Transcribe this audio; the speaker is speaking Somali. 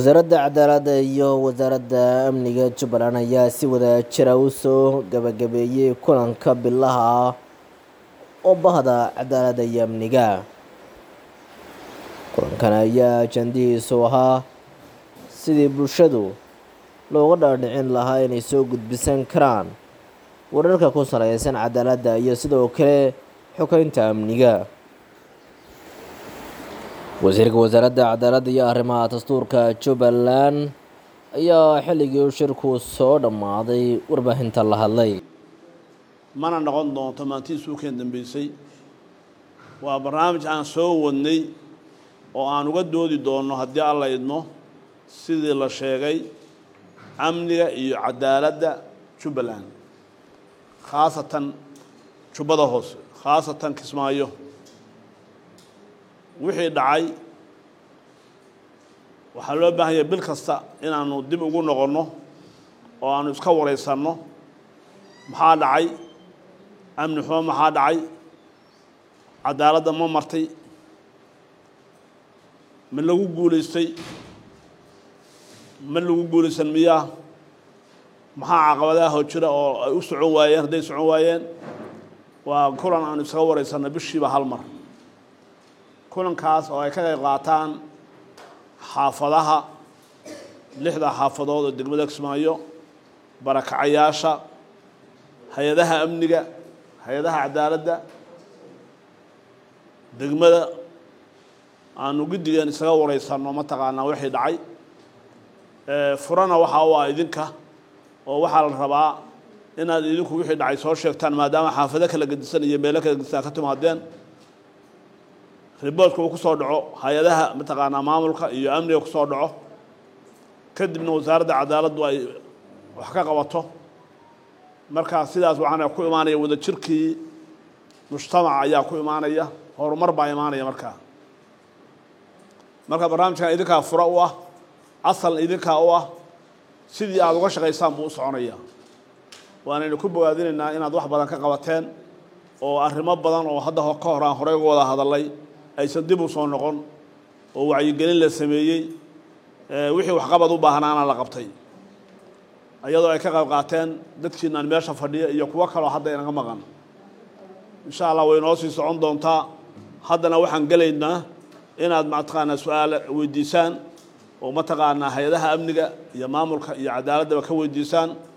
wasaaradda cadaaladda iyo wasaaradda amniga jubbaland ayaa si wada jira u soo gabagabeeyey kulanka bilaha ah oo bahda cadaaladda iyo amniga kulankan ayaa ajandihiisu ahaa sidii bulshadu looga dhaadhicin lahaa inay soo gudbisan karaan wararka ku saleysan cadaaladda iyo sidoo kale xogeynta amniga wasiirka wasaaradda cadaaladda iyo arrimaha dastuurka jubbaland ayaa xilligii shirku soo dhammaaday warbaahinta la hadlay mana noqon doonto maantii suukeen dambeysay waa barnaamij aan soo wadnay oo aan uga doodi doonno haddii alla idmo sidii la sheegay amniga iyo cadaaladda jubbaland khaasatan jubbada hoose khaasatan kismaayo wixii dhacay waxaa loo baahan yahay bil kasta inaanu dib ugu noqonno oo aanu iska waraysanno maxaa dhacay amni xumo maxaa dhacay cadaaladda ma martay ma lagu guulaystay ma lagu guulaysan miyaa maxaa caqabadaha jira oo ay u socon waayeen hadday socon waayeen waa kulan aanu isaga waraysanno bishiiba hal mar kulankaas oo ay ka qayb qaataan xaafadaha lixda xaafadood oo degmada kismaayo barakacayaasha hay-adaha amniga hay-adaha cadaaladda degmada aanu guddigeen isaga waraysanno mataqaanaa wixii dhacay furana waxaa u ah idinka oo waxaa la rabaa inaad idinku wixii dhacay soo sheegtaan maadaama xaafado kala gedisan iyo meelo kala gedisan ka timaadeen riboortka uu ku soo dhaco hay-adaha mataqaanaa maamulka iyo amniga ku soo dhaco kadibna wasaaradda cadaaladdu ay wax ka qabato markaa sidaas waxaana ku imaanaya wadajirkii mujtamaca ayaa ku imaanaya horumar baa imaanaya markaa marka barnaamijkan idinkaa fura u ah asalna idinkaa u ah sidii aada uga shaqaysaan buu u soconaya waanaynu ku bogaadinaynaa inaad wax badan ka qabateen oo arrimo badan oo hadda ka hor aan horey uga wada hadalay aysan dib u soo noqon oo wacyigelin la sameeyey wixii waxqabad u baahnaana la qabtay iyadoo ay ka qayb qaateen dadkiinaan meesha fadhiya iyo kuwo kaloo hadda inaga maqan insha allah way noo sii socon doontaa haddana waxaan gelaynaa inaad mataqaanaa su-aale weydiisaan oo mataqaanaa hay-adaha amniga iyo maamulka iyo cadaaladdaba ka weydiisaan